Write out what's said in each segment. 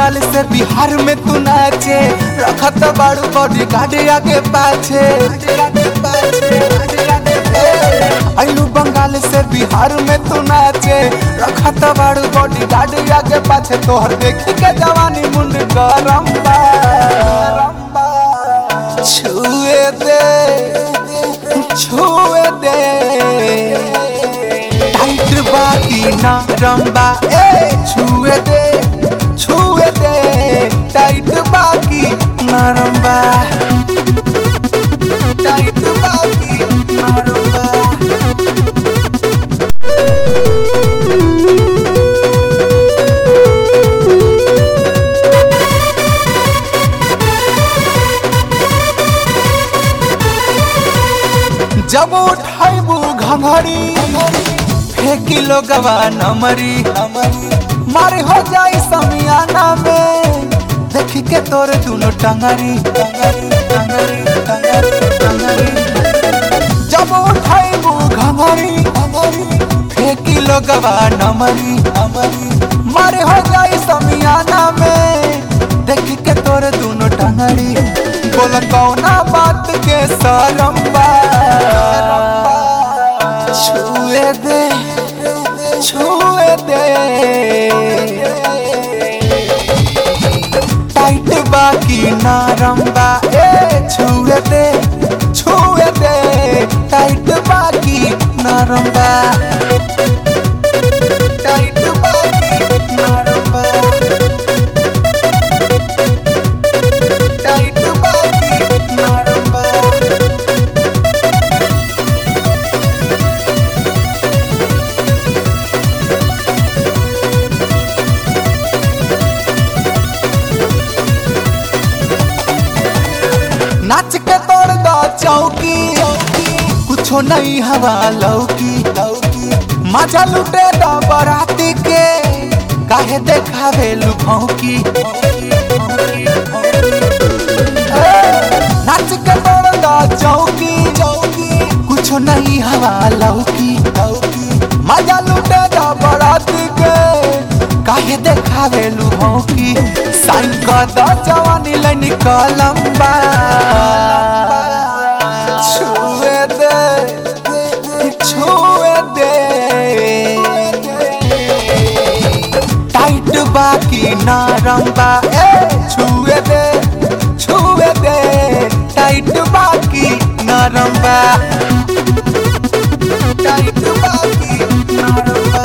बंगाल से बिहार में तू नाचे रखत बाड़ू बॉडी गार्ड आगे पाछे आइलू बंगाल से बिहार में तू नाचे रखत बाड़ू बॉडी गार्ड आगे पाछे तोहर देखी के जवानी मुंड गरम बा छुए दे छुए दे टाइट बाकी नरम बा ए छुए दे छुए दे टाइट बाकी नरम बा टाइट बाकी नरम बा जब उठाइबू घंघरी फेंकी लोगवा नमरी मारे हो जाई समियाना में देखी के तोरे दोनों टंगरी टंगरी टंगरी टंगरी टंगरी जब उठाइबू घंघरी फेंकी लोगवा नमरी मारे हो जाई समियाना में देखी के तोरे दोनों टंगरी बोल कौना बात के शरम बा छुए दे छुए दे टाइट बाकी नरम बा ए छुए दे छुए दे टाइट बाकी नरम बा टाइट बाकी नरम बा टाइट बाकी नरम बा नाच के तोड़ दो चौकी कुछो नहीं हवा लौकी मजा लुटे दो बराती के काहे देखावे लुभौकी नाच के तोड़ दो चौकी कुछो नहीं हवा लौकी मजा लुटे दो बराती के काहे देखावे लुभौकी साइन कर दो जवानी ले निकलम बा छुए दे छुए दे टाइट बाकी नरम बा ए छुए दे छुए दे टाइट बाकी नरम बा टाइट बाकी नरम बा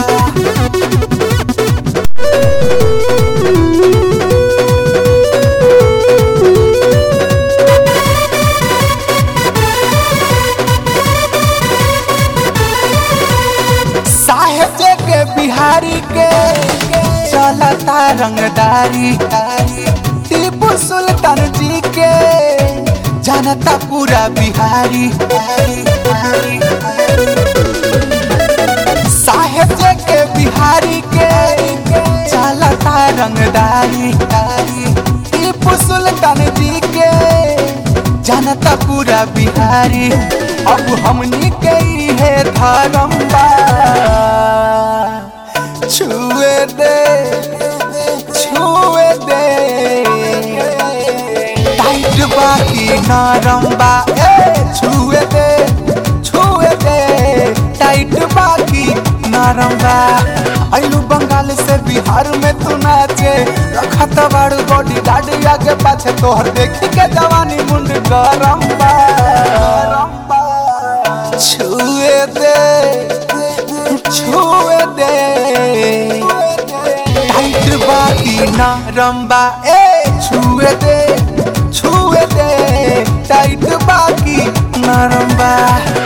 साहेब के बिहारी के चलता रंगदारी टीपू सुल्तान जी के जानता पूरा बिहारी साहेब के बिहारी के चलता रंगदारी टीपू सुल्तान जी के जानता पूरा बिहारी अब हमनी के है धर्म बा छुए दे छुए दे टाइट बाकी नरम बा ए छुए दे छुए दे टाइट बाकी नरम बा आइलू बंगाल से बिहार में तू नाचे रखत बाड़ू बॉडी गार्ड आगे पाछे तोहर देखी के जवानी मुंड गरम बा छुए दे छुए दे टाइट बाकी नरम बा ए छुए दे छुए दे टाइट बाकी नरम बा